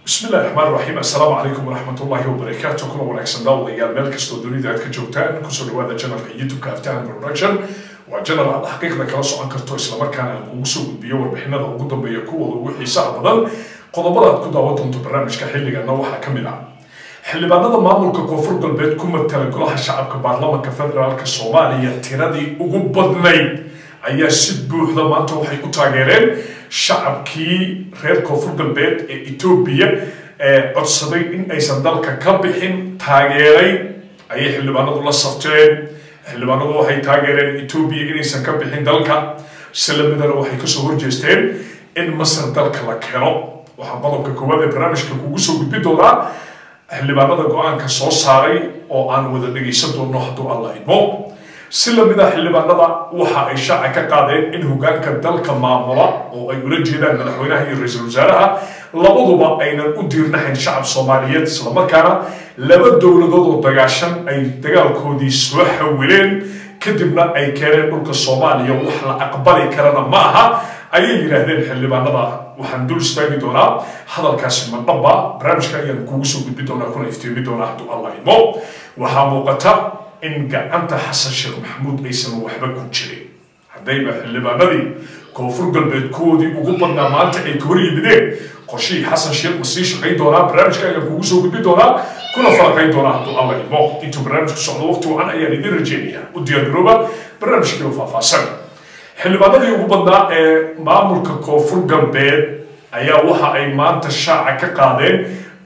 bismi illahi raxmaan raxiim assalaamu calaykum waraxmat ullaahi wabarakaatu kuna wanaagsan daawadayaal meel kastoo dunida aad ka joogtaan kusoo dhawaada janalka youtube-ka aftahan production waa janal aad xaqiiqda kala socon karto islamarkaana aan kugu soo gudbiyo warbixinada ugu dambeeya kuwooda ugu xiisaha badan qodobada aad ku daawan doonto barnaamijka xilligana waxaa ka mid ah xildhibaanada maamulka koonfur galbeed ku matala golaha shacabka baarlamanka federaalk soomaaliya tiradii ugu badnayd ayaa si buuxda maanta waxay u taageereen shacabkii reer koonfur galbeed ee etoobiya ee codsaday in aysan dalka ka bixin taageeray ayay xildhibaanadu la safteen xildhibaanadu waxay taageereen etoobiya inaysan ka bixin dalka silamidana waxay kasoo horjeesteen in masar dalka la keeno waxaa qodobka koowaad ee barnaamijka kugu soo gudbi doonaa xildhibaanada go-aanka soo saaray oo aan wada dhegaysan doono hadduu alla idmo si lamid ah xildhibaanada waxa ay shaaca ka qaadeen in hogaanka dalka maamula oo ay ula jeedaan madaxweynaha iyo ra-iisul wasaaraha labaduba aynan u diirnahayn shacab soomaaliyeed islamarkaana laba dowladood oo dagaashan ay dagaalkoodii soo xawileen kadibna ay keeneen dhulka soomaaliya wax la aqbali karana ma aha ayay yidhaahdeen xildhibaanada waxaan dul istaagi doonaa hadalkaasi madhaba barnaamijka ayaan kugu soo gudbi doonaa kuna iftiimi doonaa hadduu alla idmo waxaa muuqata in gacanta xasan sheekh maxamuud aysan waxba ku jirin haddayba xildhibaanadii koonfur galbeed kuwoodii ugu badnaa maanta ay ka hor yimideen qorshihii xasan sheekh ma sii shaqayn doonaa barnaamijka ayaan kugu soo gudbi doonaa kuna falaqayn doonaa hadduu alla idmo intuu barnaamijku socdo waqti wacan ayaan idin rajeynaya u diyaargarooba barnaamijkiiba faahfaahsan xildhibaanadii ugu badnaa ee maamulka koonfur galbeed ayaa waxa ay maanta shaaca ka qaadeen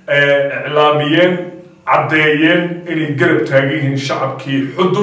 iclaamiyeen caddeeyeen inay garab taagan yihiin shacabkii xudur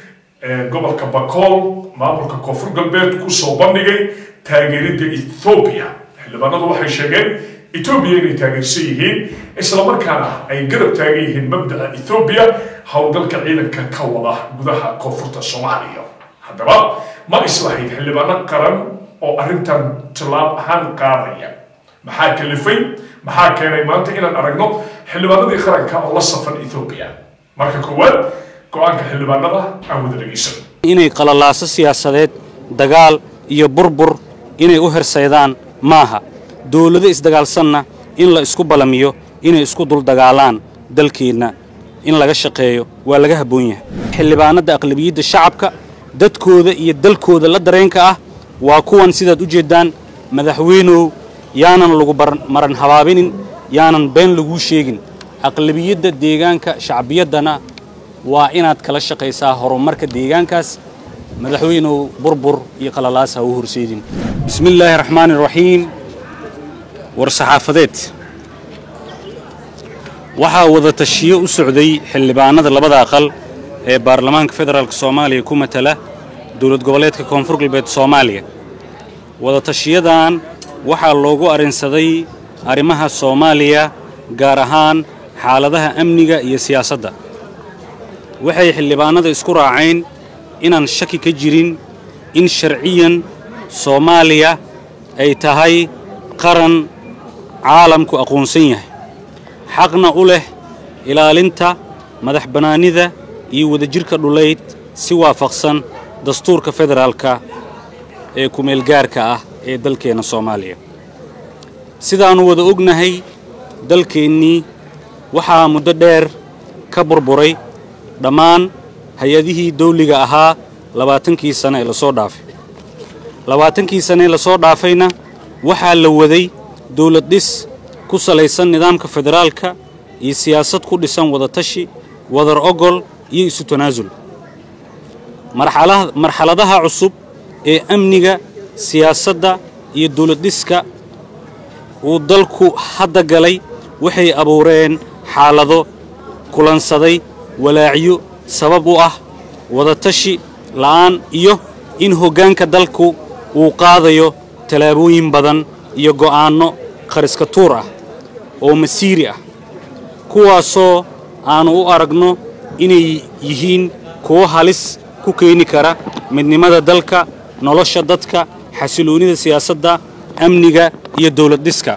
gobolka bakool maamulka koonfur galbeed kusoo bandhigay taageeridda ethoobiya xildhibaanadu waxay sheegeen etoobiya inay taageersan yihiin islamarkaana ay garab taagan yihiin mabda'a ethoobiya howlgalka ciidanka ka wada gudaha koonfurta soomaaliya haddaba ma islahayd xildhibaano qaran oo arrintan tilaab ahaan qaadaya maxaa kalifay maxaa keenay maanta inaan aragno xildhibaanadii qaranka oo la safan ethoobiya marka koowaad go-aanka xildhibaanada aan wada dhegaysan inay qalalaaso siyaasadeed dagaal iyo burbur inay u hersaydaan maaha dowlado isdagaalsanna in la isku balamiyo inay isku duldagaalaan dalkeenna in laga shaqeeyo waa laga habboon yahay xildhibaanadda aqlabiyadda shacabka dadkooda iyo dalkooda la dareenka ah waa kuwan sidaad u jeeddaan madaxweynow yaanan lagu maran habaabinin yaanan been laguu sheegin aqlabiyadda deegaanka shacbiyaddana waa inaad kala shaqaysaa horumarka deegaankaas madaxweynow burbur iyo qalalaas ha u horseedin bismi illaahi raxmaani raxiim war saxaafadeed waxaa wada tashiyo u socday xildhibaanada labada aqal ee baarlamaanka federaalk soomaaliya ku matala dowlad goboleedka koonfur galbeed soomaaliya wada tashiyadan waxaa loogu arrinsaday arrimaha soomaaliya gaar ahaan xaaladaha amniga iyo siyaasadda waxay xildhibaanada isku raaceen inaan shaki ka jirin in sharciyan soomaaliya ay tahay qaran caalamku aqoonsan yahay xaqna u leh ilaalinta madax bannaanida iyo wadajirka dhulayd si waafaqsan dastuurka federaalka ee kumeelgaarka ah ee dalkeenna soomaaliya sidaannu wada ognahay dalkeennii waxaa muddo dheer ka burburay dhammaan hay-adihii dawliga ahaa labaatankii sane ee lasoo dhaafay labaatankii sane ee lasoo dhaafayna waxaa la waday dawlad dhis ku salaysan nidaamka federaalka iyo siyaasad ku dhisan wadatashi wadar ogol iyo isu tanaasul marxaladaha cusub ee amniga siyaasadda iyo dawladdhiska uu dalku hadda galay waxay abuureen xaalado kulansaday walaacyo sabab u ah wadatashi la'aan iyo in hoggaanka dalku uu qaadayo tallaabooyin badan iyo go'aanno khariska tuur ah oo masiiri ah kuwaasoo aannu u aragno inay yihiin kuwo halis ku keeni kara midnimada dalka nolosha dadka xasiloonnida siyaasadda amniga iyo dawladdhiska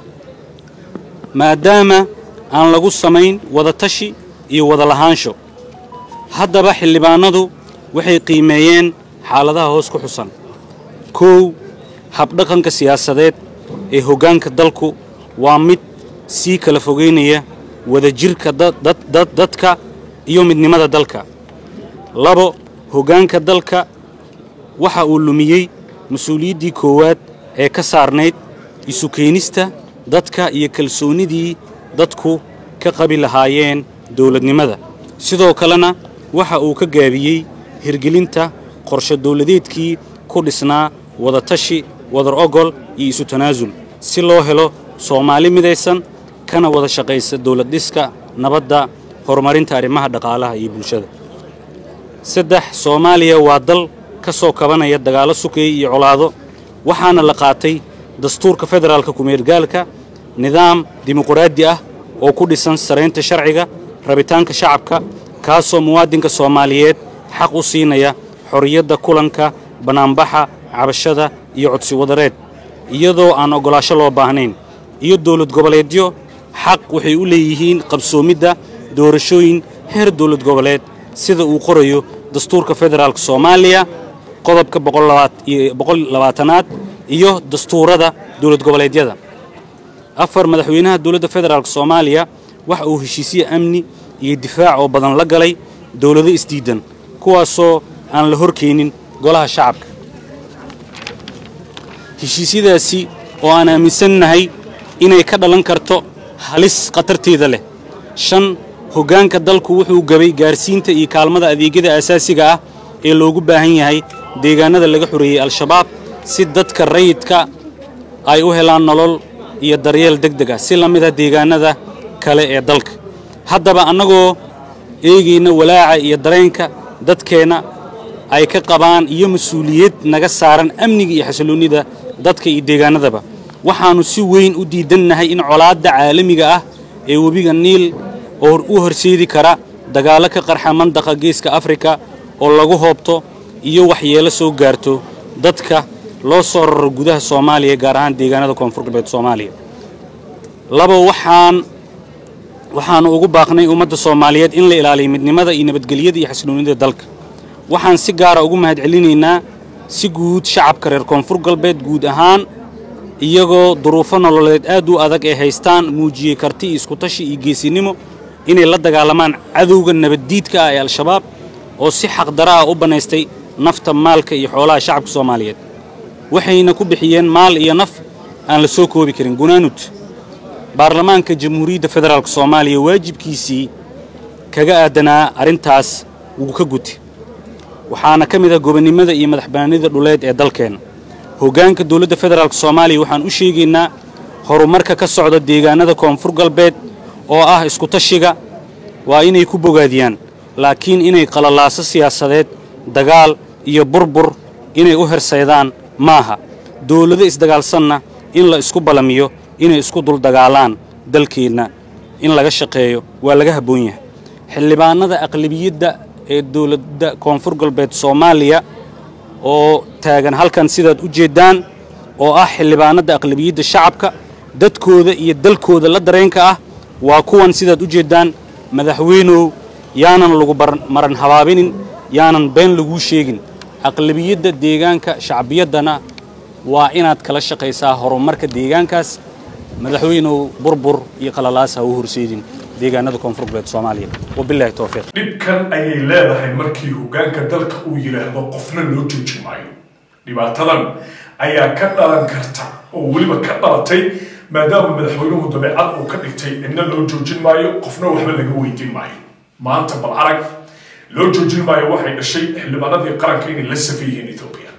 maadaama aan lagu samayn wadatashi iyo wada lahaansho haddaba xildhibaanadu waxay qiimeeyeen xaaladaha hoos ku xusan kow habdhaqanka siyaasadeed ee hoggaanka dalku waa mid sii kala fogeynaya wadajirka dadka iyo midnimada dalka labo hoggaanka dalka waxa uu lumiyey mas-uuliyaddii koowaad ee ka saarnayd isu keenista dadka iyo kalsoonnidii dadku ka qabi lahaayeen dowladnimada sidoo kalena waxa uu ka gaabiyey hirgelinta qorshe dowladeedkii ku dhisnaa wadatashi wadar ogol iyo isu tanaasul si loo helo soomaali midaysan kana wada shaqaysa dowlad dhiska nabadda horumarinta arrimaha dhaqaalaha iyo bulshada saddex soomaaliya waa dal ka soo kabanaya dagaallo sukeeye iyo colaado waxaana la qaatay dastuurka federaalka kumeergaalka nidaam dimuquraadi ah oo ku dhisan saraynta sharciga rabitaanka shacabka kaasoo muwaadinka soomaaliyeed xaq u siinaya xorriyadda kulanka bannaanbaxa cabashada iyo codsi wadareed iyadoo aan oggolaasho loo baahnayn iyo dowlad goboleedyo xaq waxay u leeyihiin qabsoomidda doorashooyin heer dowlad goboleed sida uu qorayo dastuurka federaalka soomaaliya qodobka boqollabaatanaad iyo dastuurada dowlad goboleedyada afar madaxweynaha dowladda federaalk soomaaliya waxa uu heshiisye amni iyo difaac oo badan la galay dowlado isdiidan kuwaasoo aan la horkeenin golaha shacabka heshiisyadaasi oo aan aaminsannahay inay ka dhalan karto halis khatarteeda leh shan hoggaanka dalku wuxuu gabay gaarsiinta iyo kaalmada adeegyada aasaasiga ah ee loogu baahan yahay deegaanada laga xoreeyey al-shabaab si dadka rayidka ay u helaan nolol iyo daryeel deg deg ah si la mid ah deegaanada kale ee dalka haddaba annagoo eegayna walaaca iyo dareenka dadkeenna ay ka qabaan iyo mas-uuliyad naga saaran amniga iyo xasilloonnida dadka iyo deegaanadaba waxaannu si weyn u diidannahay in colaadda caalamiga ah ee webiga niil oo u horseedi kara dagaallo ka qarxa mandaqa geeska afrika oo lagu hoobto iyo waxyeelo soo gaarto dadka loo soo raro gudaha soomaaliya gaar ahaan deegaanada koonfur galbeed soomaaliya labo waxaan waxaannu ugu baaqnay ummadda soomaaliyeed in la ilaaliyo midnimada iyo nabadgelyada iyo xasilloonnida dalka waxaan si gaara ugu mahad celinaynaa si guud shacabka reer koonfur galbeed guud ahaan iyagoo duruufo nololeed aad u adag ay haystaan muujiyey karti iyo iskutashi iyo geesinimo inay la dagaalamaan cadowga nabaddiidka ah ee al-shabaab oo si xaqdara ah u bannaystay nafta maalka iyo xoolaha shacabka soomaaliyeed waxayna ku bixiyeen maal iyo naf aan la soo koobi karin gunaanud baarlamaanka jamhuuriyadda federaalk soomaaliya waajibkiisii kaga aadanaa arrintaas wuu ka guti waxaana ka mid ah gobonnimada iyo madaxbannaanida dhuleed ee dalkeenna hoggaanka dowladda federaalk soomaaliya waxaan u sheegaynaa horumarka ka socda deegaanada koonfur galbeed oo ah iskutashiga waa inay ku bogaadiyaan laakiin inay qalalaaso siyaasadeed dagaal iyo burbur inay u hersaydaan maaha dowlado isdagaalsanna in la isku ballamiyo inay isku duldagaalaan dalkeenna in laga shaqeeyo waa laga habboon yahay xildhibaanada aqlabiyadda ee dowladda koonfur galbeed soomaaliya oo taagan halkan sidaad u jeeddaan oo ah xildhibaanada aqlabiyadda shacabka dadkooda iyo dalkooda la dareenka ah waa kuwan sidaad u jeeddaan madaxweynow yaanan lagu maran habaabinin yaanan been laguu sheegin aqlabiyadda deegaanka shacbiyaddana waa inaad kala shaqaysaa horumarka deegaankaas madaxweynow burbur iyo qalalaas ha u horseedin deegaanada koonfur galbeed soomaaliya wabilahi towfiiq dhibkan ayay leedahay markii hoggaanka dalka uu yidhaahdo qofna loo jooji maayo dhibaatadan ayaa ka dhalan karta oo weliba ka dhalatay maadaama madaxweynuhu dabeecad uu ka dhigtay cidna loo joojin maayo qofna waxba laga weydiin maayo maanta bal arag loo joojin maayo waxay dhashay xildhibaanadii qaranka inay la safan yihiin etoobiya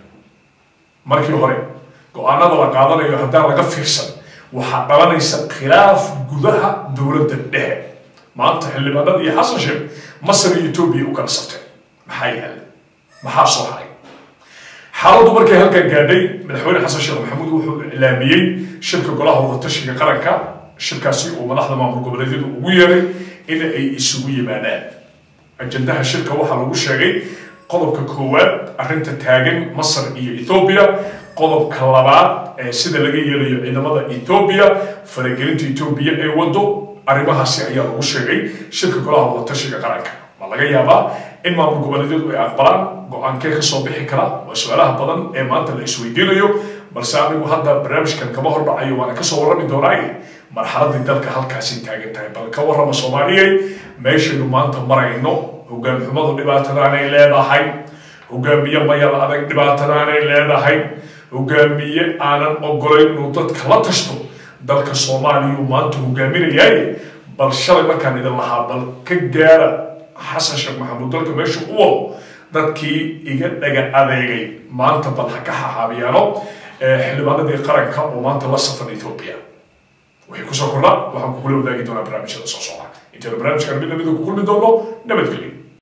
markii hore go-aanada la qaadanayo haddaan laga fiirsan waxaa dhalanaysa khilaaf gudaha dowladda dhexe maanta xildhibaanada iyo xasan sheekh masar iyo etoobiya u kala safteen maxaa yaala maxaa soo haray xaaladdu markay halkan gaadhay madaxweyne xasan sheekh maxamuud wuxuu iclaamiyey shirka golaha wadatashiga qaranka shirkaasi uu madaxda maamul goboleedyadu ugu yeeray in ay isugu yimaadaan ajandaha shirka waxaa lagu sheegay qodobka koowaad arrinta taagan masar iyo ethoobiya qodobka labaad ee sida laga yeelayo ciidamada ethoobiya faragelinta etoobiya ee wado arrimahaasi ayaa lagu sheegay shirka golaha wadatashiga qaranka ma laga yaabaa in maamul goboleedyadu ay aqbalaan go-aankee ka soo bixi kara waa su-aalaha badan ee maanta la isweydiinayo balse anigu hadda barnaamijkan kama hordhacayo waana kasoo warrami doonaaye marxaladii dalka halkaasi taagan tahay bal ka warrama soomaaliyey meeshaynu maanta marayno hogaan xumadu dhibaatadaanay leedahay hogaamiye mayal adag dhibaatadaanay leedahay hogaamiye aanan ogolayn inuu dadka la tashto dalka soomaaliyuu maanta hogaaminayaaye bal shalay markaan idin lahaa bal ka gaara xasan sheekh maxamuud dalka meesha u wado dadkii iga dhaga adeegay maanta bal ha ka xaxaabiyaano xildhibaanadii qaranka oo maanta la safan ethoobia waxay kusoo kordha waxaan kugula wadaagi doonaa barnaamijyada soo socda intaynu barnaamijkan mid lamida ku kulmi doono nabadgelyo